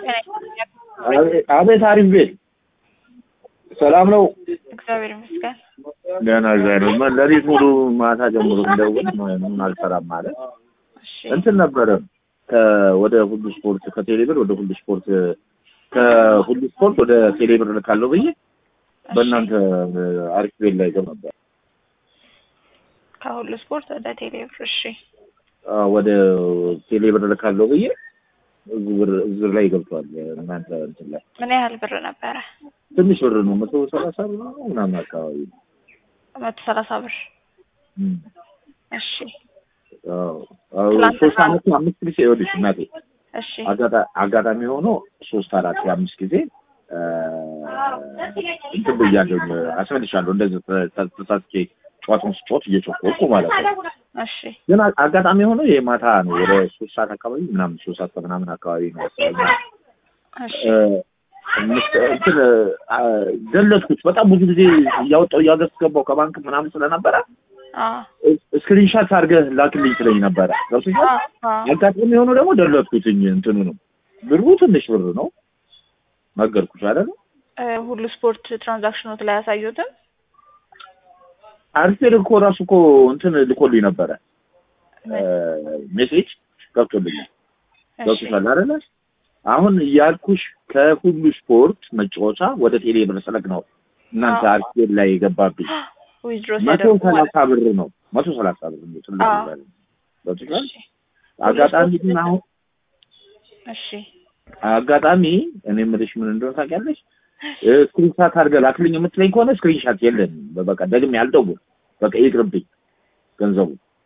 አቤት አሪፍ ቤት ሰላም ነው። እግዚአብሔር ይመስገን። ደህና እግዚአብሔር ይመስገን። ሌሊት ሙሉ ማታ ጀምሮ እንደውል ምንም አልሰራም ማለት እሺ እንትን ነበረ ወደ ሁሉ ስፖርት ከቴሌብር ወደ ሁሉ ስፖርት ከሁሉ ስፖርት ወደ ቴሌብር ልካለሁ ብዬ በእናንተ አሪፍ ቤት ላይ ገብ ነበር ከሁሉ ስፖርት ወደ ቴሌብር። እሺ አዎ፣ ወደ ቴሌብር ልካለሁ ብዬ እዚህ ብር- እዚህ ብር ላይ ገብቷል። እናንተ እንትን ላይ ምን ያህል ብር ነበረ? ትንሽ ብር ነው፣ መቶ ሰላሳ ብር ነው ምናምን አካባቢ ነው። መቶ ሰላሳ ብር። እም። እሺ አዎ፣ አዎ፣ ትላንትና- ሶስት አመት አምስት ጊዜ ይኸውልሽ እናቴ እሺ አጋጣ- አጋጣሚ ሆኖ ሶስት አራት የአምስት ጊዜ እ፣ እንትን ብያለሁ አስመልሻለሁ። እንደዚህ ተ- ተ- ተሳስቼ ጨዋታውን ስጫወት እየጮኮኩ ማለት ነው። እሺ ግን አ- አጋጣሚ ሆኖ የማታ ነው ወደ ሶስት ሰዓት አካባቢ ምናምን ሶስት ሰዓት ከምናምን አካባቢ ነው መሰለኝ እሺ እ፣ ምስ- እንትን አ፣ ገለጥኩት። በጣም ብዙ ጊዜ እያወጣው እያገስገባው ከባንክ ምናምን ስለነበረ አዎ ስክሪንሻት አድርገህ ላክልኝ ስለኝ ነበረ ገብቶሻል። አዎ አዎ አጋጣሚ የሆነ ደግሞ ደለትኩትኝ እንትኑ ነው ብሩ ትንሽ ብር ነው ነገርኩሽ አይደል እ፣ ሁሉ ስፖርት ትራንዛክሽኖት ላይ ያሳዩትም አርቴር እኮ ራሱ እኮ እንትን ልኮልኝ ነበረ ሜሴጅ ገብቶልኛል እሺ ገብቶሻል አይደለ አሁን ያልኩሽ ከሁሉ ስፖርት መጫወቻ ወደ ቴሌ ብር ስለግ ነው እናንተ አዎ። አርቴር ላይ የገባብኝ ዊዝድሮ መቶ ሲያደርጉ ማለት ሰላሳ ብር ነው መቶ ሰላሳ ብር ነው ትልቅ አዎ። ነገር ነው ገብቶሻል እሺ አጋጣሚ ግን አሁን እሺ አጋጣሚ እኔ የምልሽ ምን እንደሆነ ታውቂያለሽ? ስክሪንሻት አድርገህ ላክልኝ የምትለኝ ከሆነ ስክሪንሻት የለን። በቃ ደግሜ ያልደውል በቃ ይቅርብኝ ገንዘቡ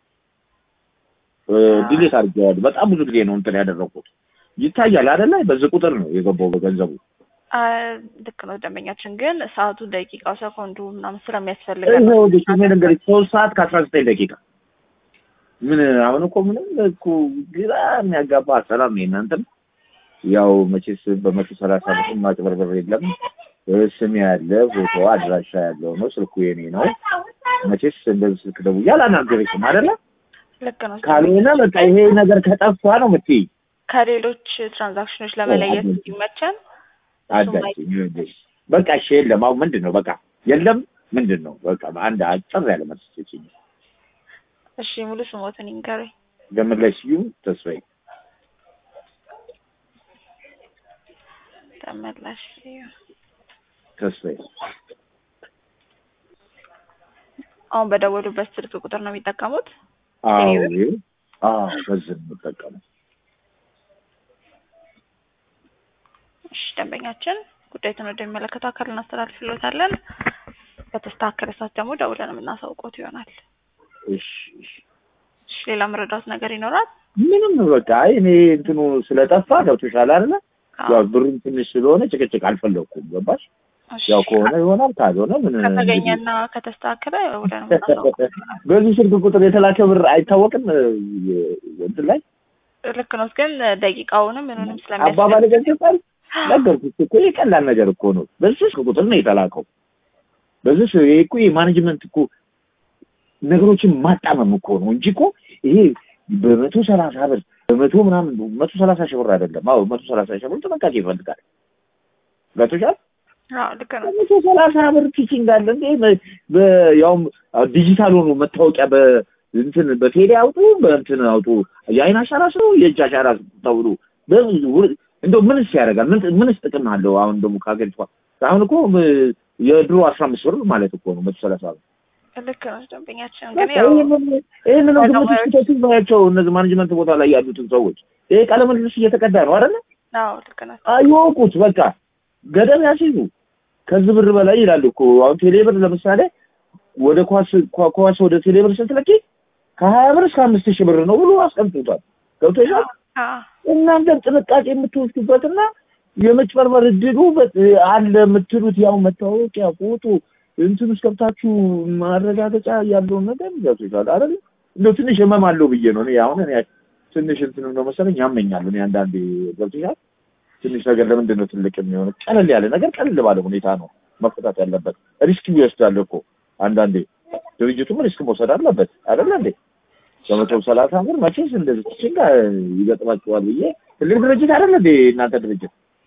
ዲሌት አድርጌዋለሁ። በጣም ብዙ ጊዜ ነው እንትን ያደረኩት። ይታያል አይደለ? በዚህ ቁጥር ነው የገባው በገንዘቡ። አ፣ ልክ ነው ደንበኛችን ግን ሰዓቱ ደቂቃው ሰኮንዱ ምናምን ስለሚያስፈልገን ይኸው ልጅ እኔ ልንገርሽ ሶስት ሰዓት ከአስራ ዘጠኝ ደቂቃ ምን አሁን እኮ ምንም እኮ ግራ የሚያጋባ ሰላም ነው የእናንተም ያው መቼስ በመቶ ሰላሳ ብር ማጭበርበር የለም ስም ያለ ፎቶ አድራሻ ያለው ነው ስልኩ የኔ ነው መቼስ እንደዚህ ስልክ ደውዬ አላናገረኝም አይደለ ልክ ነው ካልሆነ በቃ ይሄ ነገር ከጠፋ ነው የምትይ ከሌሎች ትራንዛክሽኖች ለመለየት አዎ፣ እንዲመቸን አዳችኝ ይኸውልሽ በቃ እሺ የለም አሁን ምንድን ነው በቃ የለም ምንድን ነው በቃ አንድ አጭር ያለ መልስ ስጪኝ እሺ ሙሉ ስሞትን ይንገሩኝ ገመድ ስዩም ተስፋዬ ተመላሽ ተስፋዬ አሁን በደወሉበት ስልክ ቁጥር ነው የሚጠቀሙት አዎ ቴሌብር? ይኸው አዎ በዚህ ነው የምጠቀመው እሺ ደንበኛችን ጉዳዩን ወደሚመለከተው አካል እናስተላልፍሎታለን በተስተካከለ ሰዓት ደግሞ ደውለን የምናሳውቆት ይሆናል እሺ እሺ እሺ ሌላ መረዳት ነገር ይኖራል ምንም በቃ አይ እኔ እንትኑ ስለጠፋ ገብቶሻል አይደለ አዎ። ያው ብሩም ትንሽ ስለሆነ ጭቅጭቅ አልፈለኩም ገባሽ እሺ። ያው ከሆነ ይሆናል ካልሆነ ምን ከተገኘና ከተስተካከለ ደውለን የምናሳውቆት ይሆናል በዚህ ስልክ ቁጥር የተላከ ብር አይታወቅም እ፣ እንትን ላይ ልክ ነው ግን ደቂቃውንም ምንንም አባባል ስለሚያስፈልግ ገልጸል ነገርኩሽ እኮ ይሄ ቀላል ነገር እኮ ነው በዚህ ስልክ ቁጥር ነው የተላከው በዚህ ስ- ይሄ እኮ የማኔጅመንት እኮ ነገሮችን ማጣመም እኮ ነው እንጂ እኮ ይሄ በመቶ ሰላሳ ብር በመቶ ምናምን መቶ ሰላሳ ሺህ ብር አይደለም አዎ መቶ ሰላሳ ሺህ ብር ጥንቃቄ ይፈልጋል ገብቶሻል አዎ ልክ ነው መቶ ሰላሳ ብር ኪቺንግ አለ እንዴ በ- በ- ያውም ዲጂታል ሆኖ መታወቂያ በ እንትን በቴሌ አውጡ በእንትን አውጡ የአይን አሻራ ስሩ የእጅ አሻራ ተብሎ በብዙ ውር- እንደው ምንስ ያደርጋል ምን ምንስ ጥቅም አለው አሁን ደግሞ ከሀገሪቷ አሁን እኮ ም- የድሮ አስራ አምስት ብር ማለት እኮ ነው መቶ ሰላሳ ብር ልክ ነው ደንበኛችን ግን ያው ይህንን ግምት ባለሙያዎች- ውስጥ ከተቱ ባያቸው እነዚህ ማኔጅመንት ቦታ ላይ ያሉትን ሰዎች ይሄ ቃለ ምልልስ እየተቀዳ ነው አይደለ አዎ ልክ ነው አይወቁት በቃ ገደብ ያስይዙ ከዚህ ብር በላይ ይላሉ እኮ አሁን ቴሌብር ለምሳሌ ወደ ኳስ ኳ- ኳስ ወደ ቴሌብር ስትለቂ ከሀያ ብር እስከ አምስት ሺህ ብር ነው ብሎ አስቀምጡታል ገብቶሻል አዎ እናንተም ጥንቃቄ የምትወስዱበትና የመጭበርበር እድሉ በ- አለ የምትሉት ያው መታወቂያ ፎቶ እንትን ውስጥ ገብታችሁ ማረጋገጫ ያለውን ነገር ገብቶሻል አይደል እንደው ትንሽ ህመም አለው ብዬ ነው እኔ አሁን እኔ ትንሽ እንትን ነው መሰለኝ ያመኛል እኔ አንዳንዴ ገብቶሻል ትንሽ ነገር ለምንድን ነው ትልቅ የሚሆነው? ቀለል ያለ ነገር ቀለል ባለ ሁኔታ ነው መፈታት ያለበት። ሪስክ ይወስዳል እኮ አንዳንዴ ድርጅቱም ሪስክ መውሰድ አለበት አይደለ እንዴ? በመቶ ሰላሳ ብር መቼስ እንደዚህ ችግር ይገጥማችኋል ብዬ ትልቅ ድርጅት አይደለ እንዴ እናንተ ድርጅት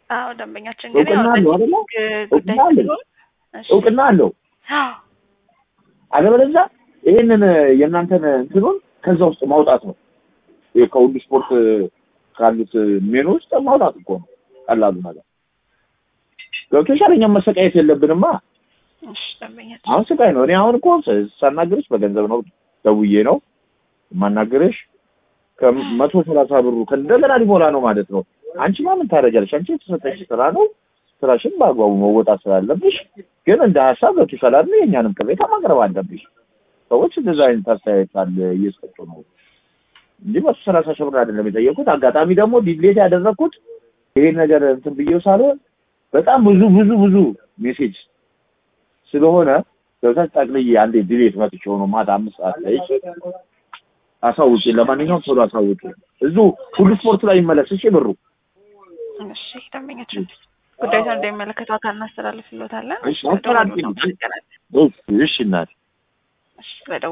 አዎ ደንበኛችን ግን እውቅና አለው አይደለ? ግ- ጉዳይ እውቅና አለው። ስለሆነ እሺ። እውቅና አለው። አዎ አለበለዚያ ይህንን የእናንተን እንትኑን ከዛ ውስጥ ማውጣት ነው። ይሄ ከሁሉ ስፖርት ካሉት ሜኑ ውስጥ ማውጣት እኮ ነው ቀላሉ ነገር። ገብቶሻል? እኛም መሰቃየት የለብንማ። እሺ ደንበኛችን አሁን ስቃይ ነው። እኔ አሁን እኮ ስ- ሳናግርሽ በገንዘብ ነው ደውዬ ነው የማናግርሽ። ከመቶ ሰላሳ ብሩ ከእንደገና ሊሞላ ነው ማለት ነው። አንቺማ ምን ታደርጊያለሽ? አንቺ የተሰጠሽ ስራ ነው። ስራሽን በአግባቡ መወጣት ስላለብሽ ግን እንደ ሀሳብ ገብቶሻል አይደል? የእኛንም ቅሬታ ማቅረብ አለብሽ። ሰዎች እንደዛ አይነት አስተያየት አለ እየሰጡ ነው እንጂ መቶ ሰላሳ ሺህ ብር አይደለም የጠየቁት። አጋጣሚ ደግሞ ዲሌት ያደረግኩት ይሄን ነገር እንትን ብዬው ሳልሆን በጣም ብዙ ብዙ ብዙ ሜሴጅ ስለሆነ ገብታች ጠቅልዬ አንዴ ዲሌት መጥቼ ሆኖ ማታ አምስት ሰዓት ላይ አሳውቂ። ለማንኛውም ቶሎ አሳውቂ። እዙ ሁሉ ስፖርት ላይ ይመለስ። እሺ ብሩ እሺ ደንበኛችን ጉዳዩን እንደሚመለከተው አካል እናስተላልፍልዎታለን። እሺ፣ አስተላልፊልኝ። ስለደወሉ እናመሰግናለን። እሺ እናቴ እሺ ስለደወሉ